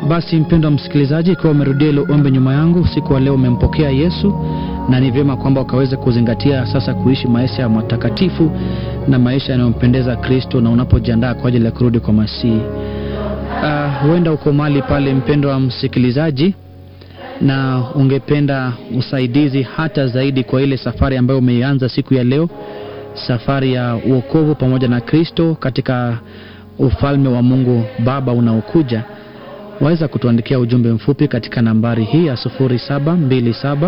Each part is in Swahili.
basi mpendwa msikilizaji, ikiwa umerudia ile ombi nyuma yangu usiku wa leo, umempokea Yesu, na ni vyema kwamba ukaweze kuzingatia sasa kuishi maisha ya matakatifu na maisha yanayompendeza Kristo, na unapojiandaa kwa ajili ya kurudi kwa Masihi. Uh, huenda uko mahali pale mpendwa msikilizaji, na ungependa usaidizi hata zaidi kwa ile safari ambayo umeianza siku ya leo, safari ya uokovu pamoja na Kristo katika ufalme wa Mungu Baba unaokuja, waweza kutuandikia ujumbe mfupi katika nambari hii ya 0727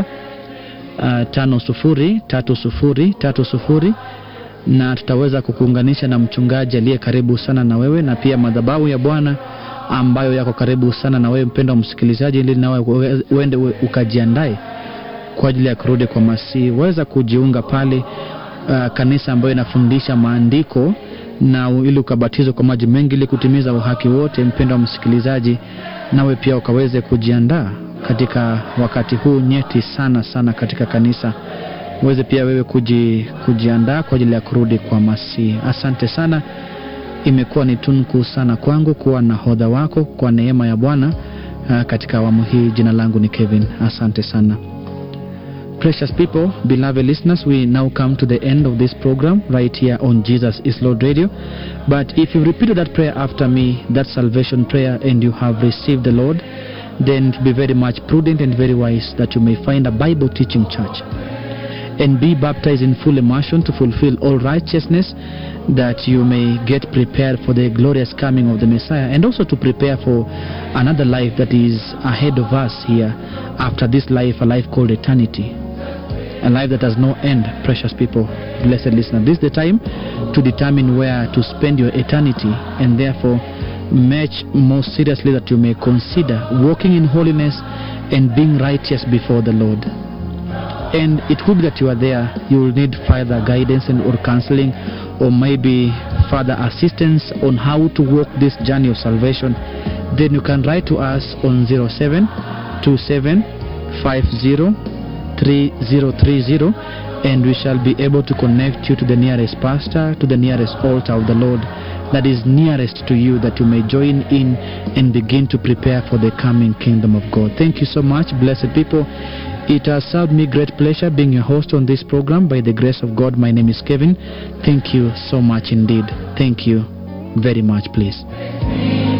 503030 na tutaweza kukuunganisha na mchungaji aliye karibu sana na wewe na pia madhabahu ya Bwana ambayo yako karibu sana na wewe mpendwa msikilizaji, ili nawe uende ukajiandae kwa ajili ya kurudi kwa Masihi. Waweza kujiunga pale uh, kanisa ambayo inafundisha maandiko na ili ukabatizwa kwa maji mengi ili kutimiza uhaki wote. Mpendwa msikilizaji, nawe pia ukaweze kujiandaa katika wakati huu nyeti sana sana katika kanisa, uweze pia wewe kuji, kujiandaa kwa ajili ya kurudi kwa Masihi. Asante sana, imekuwa ni tunku sana kwangu kuwa nahodha wako kwa neema ya Bwana uh, katika awamu hii. Jina langu ni Kevin, asante sana. Precious people, beloved listeners, we now come to the end of this program right here on Jesus is Lord Radio. But if you repeated that prayer after me, that salvation prayer, and you have received the Lord, then be very much prudent and very wise that you may find a Bible teaching church and be baptized in full immersion to fulfill all righteousness that you may get prepared for the glorious coming of the Messiah and also to prepare for another life that is ahead of us here after this life, a life called eternity a life that has no end, precious people, blessed listener. This is the time to determine where to spend your eternity, and therefore, much more seriously that you may consider walking in holiness and being righteous before the Lord. And it could be that you are there, you will need further guidance and or counseling, or maybe further assistance on how to walk this journey of salvation. Then you can write to us on 07 27 50 3030 and we shall be able to connect you to the nearest pastor, to the nearest altar of the Lord that is nearest to you, that you may join in and begin to prepare for the coming kingdom of God. Thank you so much, blessed people. It has served me great pleasure being your host on this program. By the grace of God, my name is Kevin. Thank you so much indeed. Thank you very much, please.